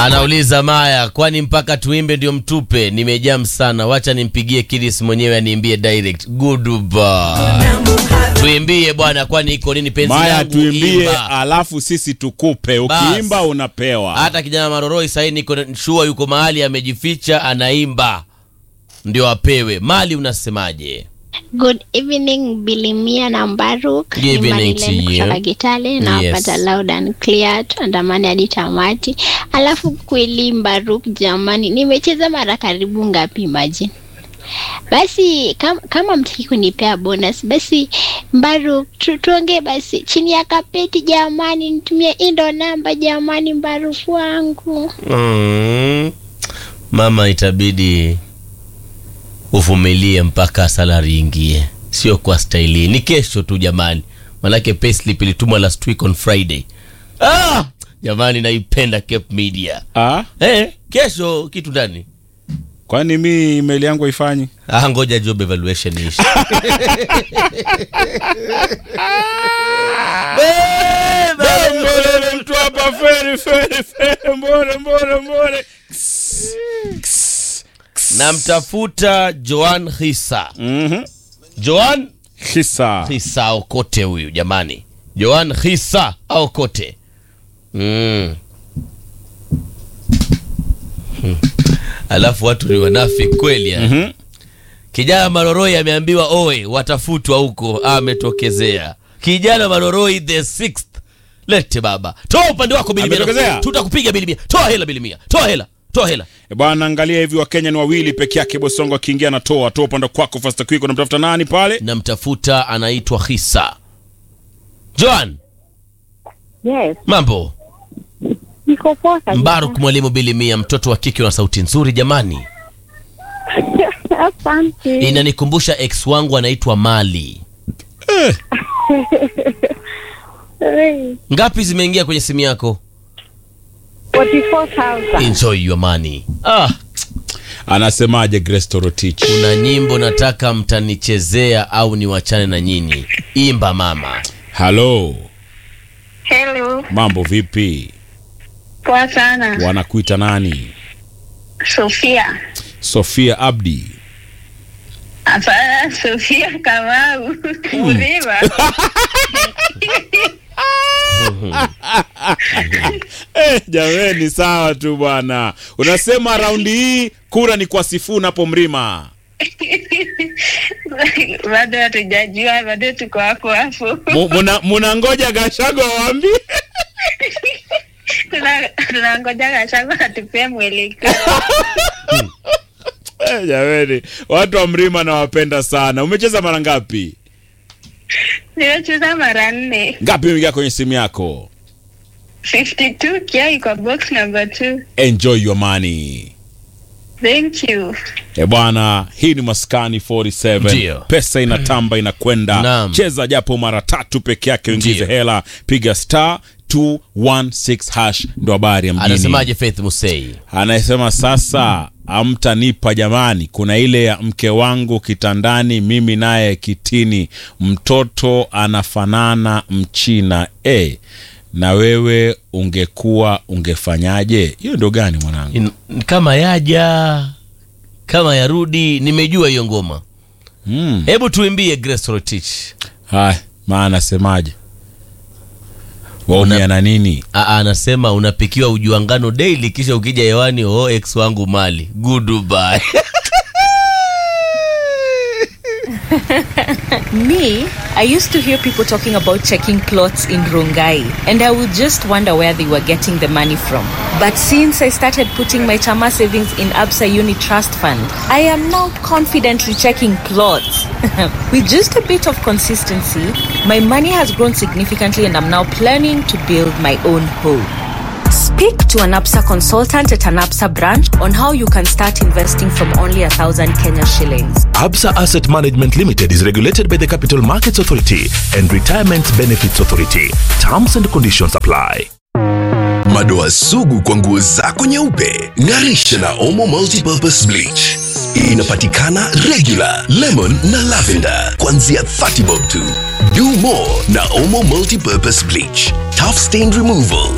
Anauliza Maya, kwani mpaka tuimbe ndio mtupe? Nimejam sana, wacha nimpigie Kidis mwenyewe aniimbie direct. Goodbye. Tuimbie bwana, kwani iko nini penzi Maya, langu? tuimbie Imba. alafu sisi tukupe. Ukiimba unapewa. Hata kijana Maroroi sahii niko shua, yuko mahali amejificha, anaimba ndio apewe mali. Unasemaje? Good evening Bilimia na Mbaruk. Good evening Ni to Marilyn you. kutoka Kitale na Yes. wapata loud and clear tuandamane hadi tamati. Alafu kweli Mbaruk, jamani, nimecheza mara karibu ngapi imagine? Basi kama, kama mtaki kunipea bonus basi Mbaruk tu, tuongee basi chini ya kapeti jamani, nitumie indo namba jamani, Mbaruk wangu. Mm. Mama, itabidi uvumilie mpaka salari ingie, sio kwa staili. Ni kesho tu jamani, manake payslip ilitumwa last week on Friday. Ah, jamani, naipenda Cape Media. Ah, Eh, kesho kitu ndani. kwani mi email yangu haifanyi? Ah, ngoja job evaluation ishi. Mbona mtu hapa feri feri feri, mbona mbona mbona. Ks, ks, ks. Namtafuta Joan Hisa. Mhm. Joan Hisa. Hisa Okote huyu jamani, Joan Hisa Okote. Mm. Hmm. Alafu watu ni wanafi kweli ya. Mhm. Kijana Maroroi ameambiwa oe, watafutwa huko, ametokezea. Kijana Maroroi the sixth. Lete baba, toa upande wako bilimia, Ametokezea? tutakupiga bilimia. Toa hela bilimia, toa hela, toa hela. E bwana, angalia hivi, Wakenya ni wawili peke yake. Bosongo akiingia anatoa toa upande kwako, fasta quick. Unamtafuta nani pale? Namtafuta, anaitwa Hisa. Joan, Yes, mambo niko poa kabisa. Mbaruk mwalimu Bilimia, mtoto wa kike na sauti nzuri jamani. Asante. Inanikumbusha ex wangu anaitwa Mali. Hey, Ngapi zimeingia kwenye simu yako? 44,000. Enjoy your money. Ah, Anasemaje Grace Torotich? kuna nyimbo nataka mtanichezea au niwachane na nyinyi. Imba mama. Halo, Hello, mambo vipi? poa sana. Wanakuita nani? Sofia. Sofia Abdi. Hapana, Sofia Kamau. Mzima. Eh, jameni, sawa tu bwana. Unasema raundi hii kura ni kwa Sifuna hapo Mrima. Bado hatujajua, bado tuko hapo hapo. Mu- muna- Munangoja Gashago waambie. Tuna- Tunangoja Gachagua atupee mwelekeo. Eh, jameni, watu wa Mrima nawapenda sana. Umecheza mara ngapi? Nimecheza mara nne. Ngapi imeingia kwenye simu yako? 52 kia iko box number 2. Enjoy your money. Thank you. E bwana, hii ni Maskani 47. Ndio. Pesa inatamba inakwenda. Naam. Cheza japo mara tatu peke yake uingize Ndio. hela. Piga star 216 hash ndo habari ya mjini. Anasemaje Faith Musei? Anasema sasa amtanipa jamani, kuna ile ya mke wangu kitandani, mimi naye kitini, mtoto anafanana mchina e, na wewe ungekuwa ungefanyaje? Hiyo ndo gani mwanangu? In, kama yaja kama yarudi, nimejua hiyo ngoma. Mm. Hebu tuimbie Grace Rotich. Haya, maana anasemaje? Waumia na nini? Aa, anasema unapikiwa ujuangano daily kisha ukija hewani oh, ex wangu mali goodbye Me, I used to hear people talking about checking plots in Rongai, and I would just wonder where they were getting the money from. But since I started putting my Chama savings in Absa Uni Trust Fund, I am now confidently checking plots. With just a bit of consistency, my money has grown significantly, and I'm now planning to build my own home. Speak to an APSA consultant at an APSA branch on how you can start investing from only a thousand Kenya shillings. Absa Asset Management Limited is regulated by the Capital Markets Authority and Retirement Benefits Authority. Terms and conditions apply. madoa sugu kwa nguo zako nyeupe ng'arisha na omo multipurpose bleach inapatikana regular lemon na lavender kuanzia 30 bob tu do more na omo multipurpose bleach tough stain removal